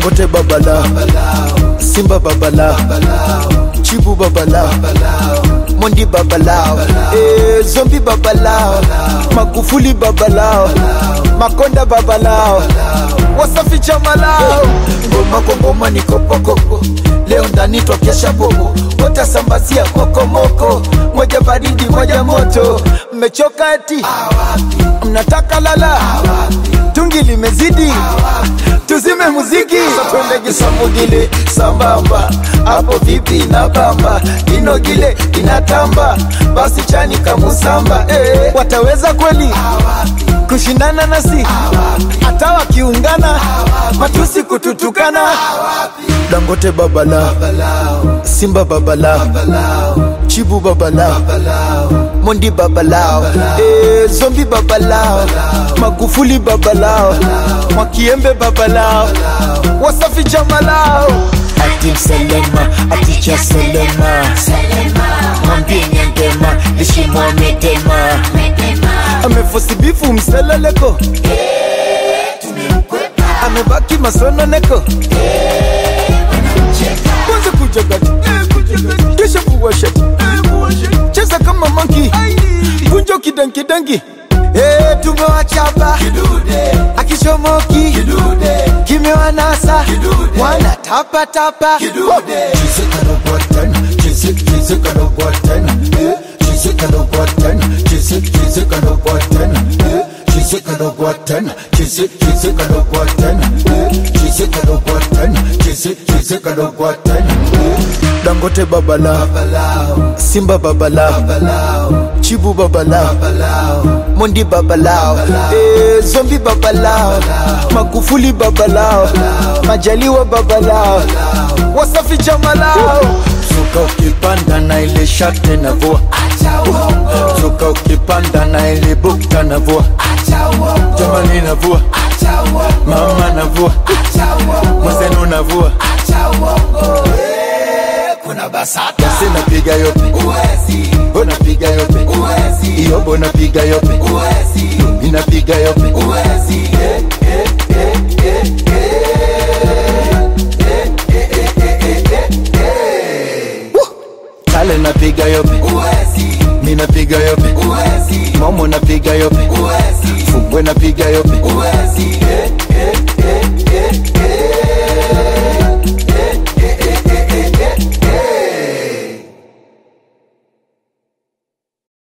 dangote babala simba babala chibu babala mondi babalao eh, zombi babalao magufuli babalao makonda babalao wasafi chamalao ngoma kwa ngoma ni kopokoko leo ndani twakesha bobo watasambazia kokomoko moja baridi moja moto mmechoka eti mnataka lala tungi limezidi tuzime muziki twende kisamugile sambamba hapo vipi na bamba inogile inatamba basi chani kamusamba eh, wataweza kweli kushindana nasi hata wakiungana matusi kututukana dangote babala simba babala chibu babala mondi babalao eh, zombi babalao magufuli babalao mwakiembe babalao wasafi jamalao atim selema aticha selema mwambie nyangema lishimwamedema amefosibifu mseleleko amebaki masononeko kwanza kujagati kisha kuwashati cheza kama manki kunjo kidankidangi Hey, tumewachapa akichomoki kimewanasa wana tapatapa dangote babala simba babala chibu babala mondi babalao eh, zombi babalao magufuli babalao majaliwa babalao wasafi jamalao suka ukipanda na ile shate na vua suka ukipanda na ile bukta na vua jamani na vua mama na vua mwenzenu na vua kuna basata basi napiga yope uwezi unapiga yope uwezi iyobo napiga yope uwezi inapiga yope uwezi kale napiga yope uwezi minapiga yope uwezi momo napiga yope uwezi fumbwe napiga yope uwezi